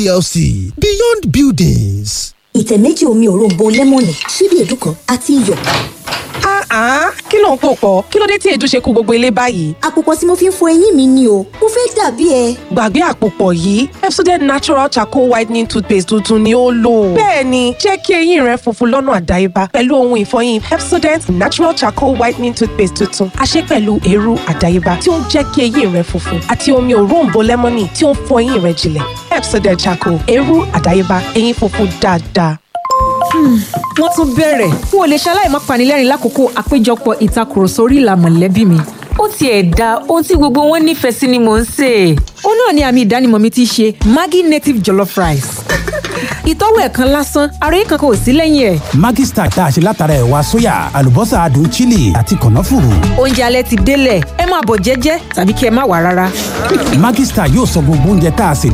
plc beyond buildings. ìtẹ̀ méjì omi òróǹbó lẹ́mọ̀nì ṣíbí èédú kan àti iyọ̀. Ah, kí ló ń pò pọ̀? Kí ló dé tí èédú ṣe kú gbogbo ilé báyìí? àpòpọ̀ tí mo fi ń fọ eyín mi ni o mo fẹ́ dàbí ẹ. Gbàgbé àpòpọ̀ yìí, Pepsodent Natural Charcoal Whitening Toothpaste tuntun ni ó lò. Bẹ́ẹ̀ni, jẹ́ kí eyín rẹ funfun lọ́nà àdáyébá pẹ̀lú ohun ìfọyín Pepsodent Natural Charcoal Whitening Toothpaste tuntun. A ṣe pẹ̀lú eérú àdáyébá tí ó ń jẹ́ kí eyín rẹ funfun àti omi òróǹbó lẹ́mọ́nì tí ó ń fọ eyín rẹ jinlẹ̀. Pepsodent Charcoal, eérú àdáyébá, eyín funfun dáadáa. wọ́n tún bẹ̀rẹ̀ n ò lè ṣaláì má panilẹ́rìn lákòókò àpéjọpọ̀ ìtakùrọ̀sọ orí ìlà mọ̀lẹ́bí mi. ó tiẹ̀ da ohun tí gbogbo wọn nífẹ̀ẹ́ sí ni mò ń sè é. ó náà ni àmì ìdánimọ̀ mi ti ṣe maggi native jollof rice. ìtọ́wò ẹ̀kan lásán ara yìí kankan ò sí lẹ́yìn ẹ̀. Maggi Star tá a ṣe látara ẹ̀wà sóyà àlùbọ́sà adùn chili àti kànáfùrù. oúnjẹ alẹ́ ti délẹ̀ ẹ máa bọ̀ jẹ́jẹ́ tàbí kí ẹ má wà rárá. Maggi Star yóò sọ gbogbo oúnjẹ tá a sè